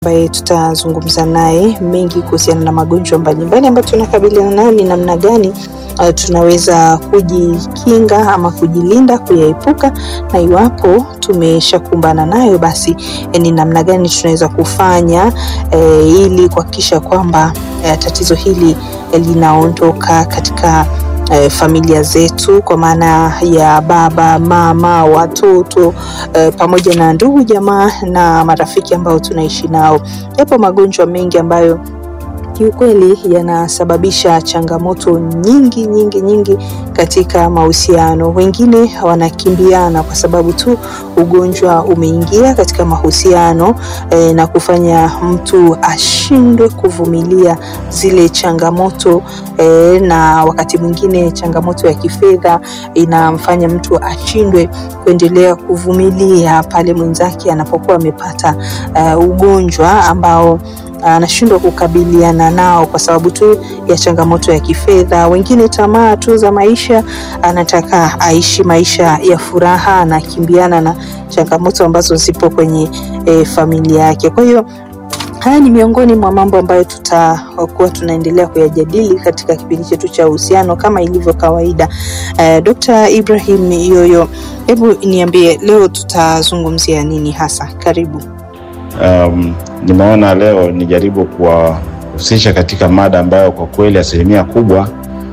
ambaye tutazungumza naye mengi kuhusiana na magonjwa mbalimbali ambayo tunakabiliana nayo, ni namna gani uh, tunaweza kujikinga ama kujilinda, kuyaepuka, na iwapo tumeshakumbana nayo, basi eh, ni namna gani tunaweza kufanya eh, ili kuhakikisha kwamba eh, tatizo hili eh, linaondoka katika eh, familia zetu kwa maana ya baba, mama, watoto eh, pamoja na ndugu jamaa na marafiki ambao tunaishi nao. Yapo magonjwa mengi ambayo kiukweli yanasababisha changamoto nyingi nyingi nyingi katika mahusiano. Wengine wanakimbiana kwa sababu tu ugonjwa umeingia katika mahusiano eh, na kufanya mtu ashindwe kuvumilia zile changamoto eh, na wakati mwingine changamoto ya kifedha inamfanya mtu ashindwe kuendelea kuvumilia pale mwenzake anapokuwa amepata uh, ugonjwa ambao anashindwa kukabiliana nao kwa sababu tu ya changamoto ya kifedha. Wengine tamaa tu za maisha, anataka aishi maisha ya furaha, anakimbiana na changamoto ambazo zipo kwenye e, familia yake. Kwa hiyo haya ni miongoni mwa mambo ambayo tutakuwa tunaendelea kuyajadili katika kipindi chetu cha uhusiano kama ilivyo kawaida. Uh, Dr. Ibrahim Yoyo, hebu niambie leo tutazungumzia nini hasa? Karibu. Um, nimeona leo nijaribu kuwahusisha katika mada ambayo kwa kweli asilimia kubwa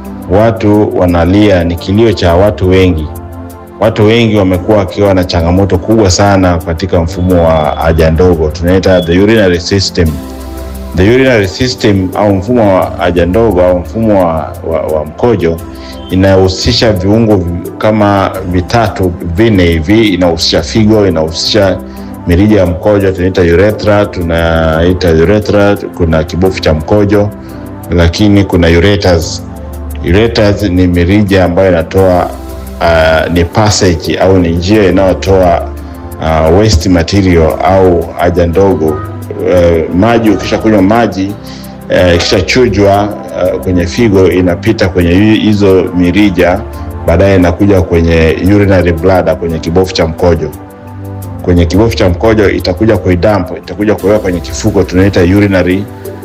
watu wanalia, ni kilio cha watu wengi. Watu wengi wamekuwa wakiwa na changamoto kubwa sana katika mfumo wa haja ndogo, tunaita the urinary system. The urinary system au mfumo wa haja ndogo au mfumo wa, wa, wa mkojo inahusisha viungo kama vitatu vinne hivi, inahusisha figo, inahusisha mirija ya mkojo tunaita urethra, tunaita urethra, kuna kibofu cha mkojo, lakini kuna ureters. Ureters ni mirija ambayo inatoa uh, ni passage au ni njia inayotoa uh, waste material au haja ndogo uh, maji. Ukisha kunywa maji uh, ikishachujwa uh, kwenye figo inapita kwenye hizo mirija, baadaye inakuja kwenye urinary bladder, kwenye kibofu cha mkojo kwenye kibofu cha mkojo itakuja kuidamp, itakuja kuweka kwenye kifuko tunaita urinary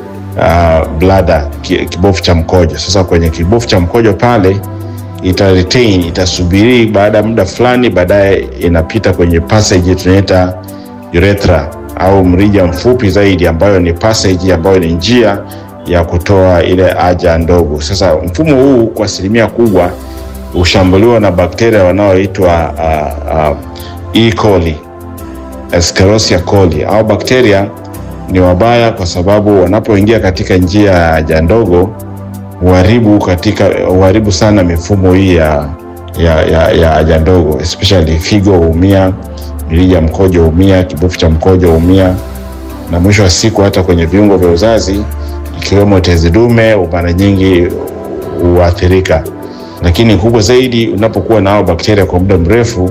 uh, bladder, kibofu cha mkojo. Sasa kwenye kibofu cha mkojo pale ita retain, itasubiri baada ya muda fulani, baadaye inapita kwenye passage tunaita urethra au mrija mfupi zaidi, ambayo ni passage, ambayo ni njia ya kutoa ile haja ndogo. Sasa mfumo huu kwa asilimia kubwa hushambuliwa na bakteria wanaoitwa uh, uh, E. coli Escherichia coli au bakteria ni wabaya kwa sababu wanapoingia katika njia ya haja ndogo huharibu katika huharibu sana mifumo hii ya ya haja ndogo especially figo huumia, mirija mkojo huumia, kibofu cha mkojo huumia, na mwisho wa siku hata kwenye viungo vya uzazi ikiwemo tezi dume mara nyingi huathirika. Lakini kubwa zaidi, unapokuwa na hao bakteria kwa muda mrefu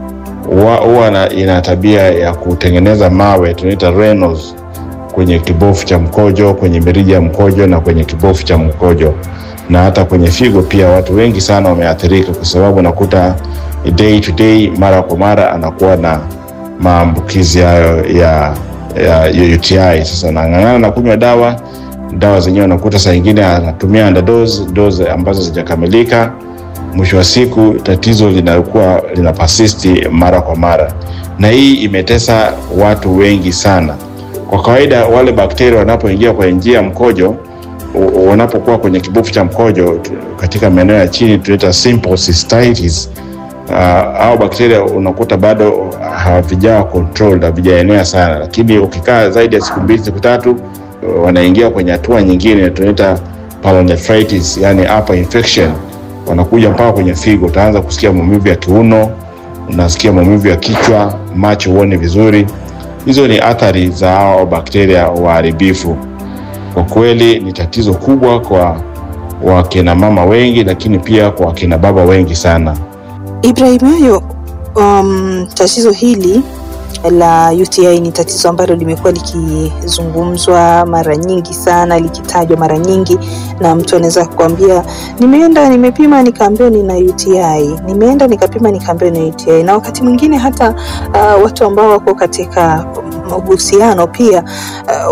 huwa ina tabia ya kutengeneza mawe tunaita renos kwenye kibofu cha mkojo, kwenye mirija ya mkojo na kwenye kibofu cha mkojo na hata kwenye figo pia. Watu wengi sana wameathirika kwa sababu nakuta day to day, mara kwa mara anakuwa na maambukizi hayo ya, ya, ya UTI. Sasa nang'ang'ana na kunywa dawa, dawa zenyewe nakuta saa nyingine anatumia underdose, dose ambazo zijakamilika mwisho wa siku tatizo linakuwa lina persisti mara kwa mara, na hii imetesa watu wengi sana. Kwa kawaida wale bakteria wanapoingia kwenye njia ya mkojo, wanapokuwa kwenye kibofu cha mkojo katika maeneo ya chini tunaita simple cystitis. Uh, au bakteria unakuta bado havijawa controlled, havijaenea sana, lakini ukikaa zaidi ya siku mbili siku tatu, wanaingia kwenye hatua nyingine tunaita pyelonephritis, yani upper infection wanakuja mpaka kwenye figo. Utaanza kusikia maumivu ya kiuno, unasikia maumivu ya kichwa, macho huone vizuri. Hizo ni athari za hao bakteria waharibifu. Kwa kweli ni tatizo kubwa kwa wakina mama wengi, lakini pia kwa wakina baba wengi sana. Ibrahim Yoyo, um, tatizo hili la UTI ni tatizo ambalo limekuwa likizungumzwa mara nyingi sana, likitajwa mara nyingi, na mtu anaweza kukwambia nimeenda nimepima nikaambiwa nina UTI, nimeenda nikapima nikaambiwa nina UTI. Na wakati mwingine hata uh, watu ambao wako katika mahusiano pia uh,